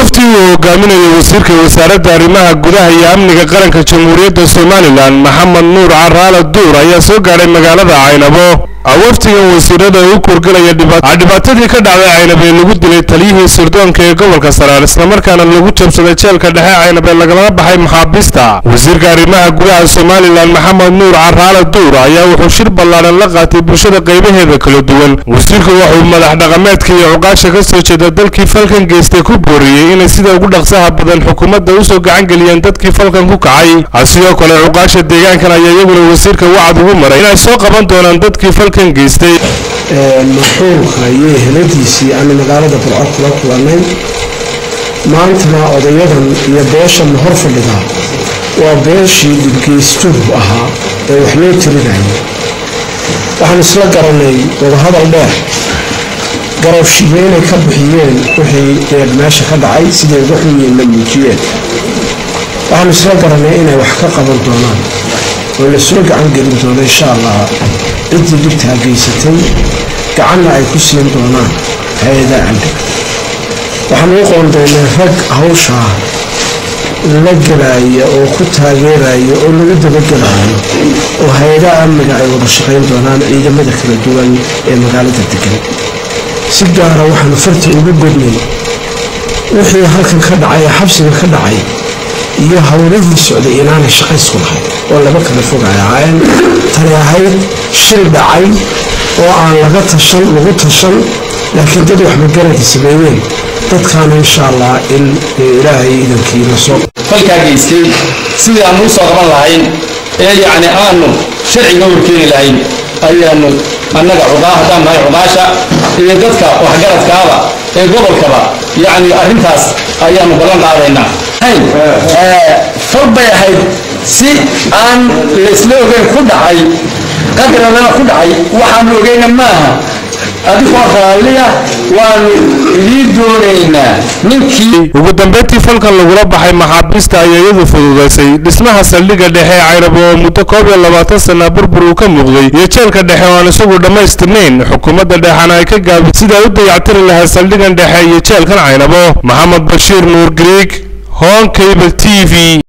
wafdi uu hogaaminayo wasiirka wasaaradda arrimaha gudaha iyo amniga qaranka jamhuuriyadda somalilan maxamed nuur caraale duur ayaa soo gaadhay magaalada caynabo wafdigan wasiirada u kurgalaya dhibaatadii ka dhacday caynab ee lagu dilay taliyihii sirdoonka ee gobolka saraar islamarkaana lagu jabsaday jeelka dhexe caynab ee lagala baxay maxaabiista wasiirka arrimaha gudaha somalilan maxamed nuur caraale duur ayaa wuxuu shir ballaadhan la qaatay bulshada qaybaheeda kala duwan wasiirku wuxuu madax dhaqameedka iyo cuqaasha ka soo jeeda dalkii falkan geystay ku booriyey inay sida ugu dhaqsaha badan xukuumadda usoo gacan geliyeen dadkii falkan ku kacay sidoo kale cuqaasha deegaankan ayaa iyaguna wasiirka wacad ugu maray inay soo qaban doonaan dadkii falkan geystay marxuumka iyo eheladiisii aanu magaalada burco kula kulannay maantana odayadan iyo beeshan hor fadhida waa beeshii dhibgeystuhu ahaa ee wax loo tirinayay waxaan isla garanay wadahadal dheer garowshiyo inay ka bixiyeen wixii dee meesha ka dhacay siday uga xunyiinna muujiyeen waxaan isla garanay inay wax ka qaban doonaan oo lasoo gacan gelin doono insha allah ciddii dhibtaa geysatay gacanna ay ku siin doonaan hay-adaha amniga waxaan u qoondaynay rag hawshaa la gelaya oo ku taageeraya oo lagu dabagelayo oo hay-adaha amniga ay wada shaqayn doonaan ciidamada kala duwan ee magaalada degan si gaara waxaanu farta ugu godnay wixii halkan ka dhacay ee xabsiga ka dhacay iyo howlihii socday inaanay shaqaysku lahayn oo laba kala fogay ahaayeen tani ahayd shil dhacay oo aan laga tashan lagu tashan laakiin dad wax magaradi sameeyeen dadkaana insha allah in ilaahay idankiina soo falkaa geystay sidii aanu usoo qaban lahayn ee yacni aanu sharciga horkeeni lahayn ayaanu annaga cuqaa haddaan nahay cuqaasha iyo dadka waxgaradkaaba ee gobolkaba yacni arrintaas ayaanu ballan qaadaynaa fal bay ahayd si aan laysla ogeyn ku dhacay qadradana ku dhacay waxaanu ogeyna maaha adigoo raalliya waanu idii doonaynaa ninkii ugu dambeyntii falkan lagula baxay maxaabiista ayaa iyadu fududaysay dhismaha saldhigga dhexe ee caynabo oo muddo koob iyo labaatan sana burbur uu ka muuqday iyo jeelka dhexe oo aan isagu dhammaystirnayn xukuumadda dhexena ay ka gaabid sidaa u dayactiri lahayd saldhiggan dhexe iyo jeelkan caynabo maxamed bashiir nuur griig hoonkayba t v